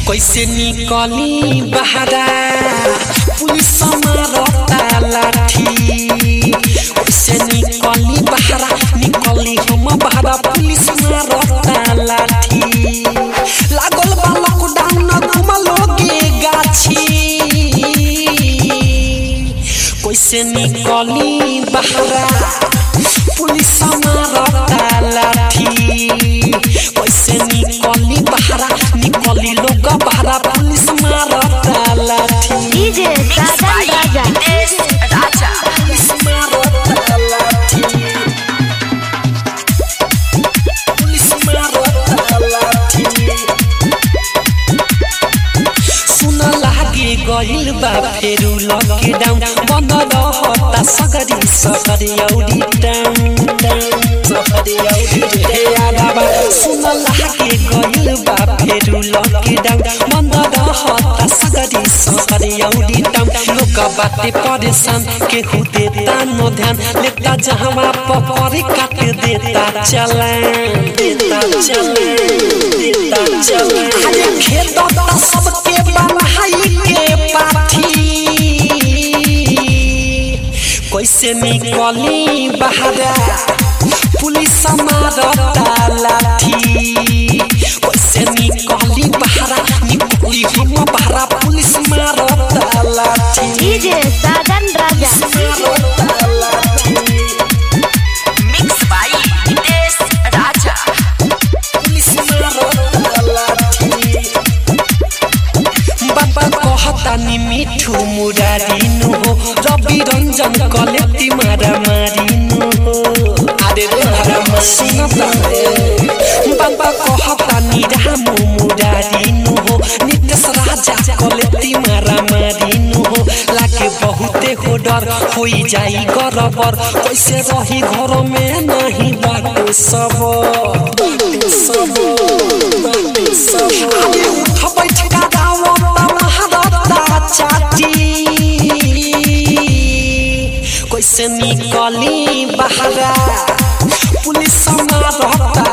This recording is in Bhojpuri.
कैसे निकली बहरा पुलिस मारता लाठी कैसे निकली बहरा निकली हम बहरा पुलिस मारता लाठी लागल बा लॉकडाउन घुमलोगे गाछी कैसे निकली बहरा पुलिस मारता लाठी कैसे निकली बहरा निकली लोग बहरा पुलिस मारता लाठी डीजे साजन राजा राजा पुलिस मारता लाठी पुलिस मारता लाठी सुन लागे गइल बा फेरु लकडाउन बन्द रहता सगरी सगरी औडी टाउन सगरी औडी हे आलाबा सुन लागे गइल बा फेरु लकडाउन बन्द रहता सगरी सगरी औडी टाउन लोक बाटे परेशान केहू देता न ध्यान लेता जहवा पकड़ काट देता चलान देता चलान देता चलान अरे खेत त सबके बनाई के पाठी कैसे निकली बहरा पुलिस मारता लाठी कैसे निकली बहरा निकली हम बहरा पुलिस मारता लाठी डीजे साजन राजा मारता लाठी mix by Nitesh Raja police मारता लाठी बाबा कहता नि मिठू मुरारी नु हो रवि रंजन कलेती मारा मारी नु हो अरे रे मारा मसीना बाबा कहता नि रामु मुरारी नु हो नितेश राजा कलेती मारा मारी नु हो लागे बहुते हो डर होई जाई गरबर कैसे रही घर में नहीं बाटे सब बाटे सब बाटे सब अरे उठ बैठ का दावा महारता चाटी कैसे निकली बहरा पुलिस मारता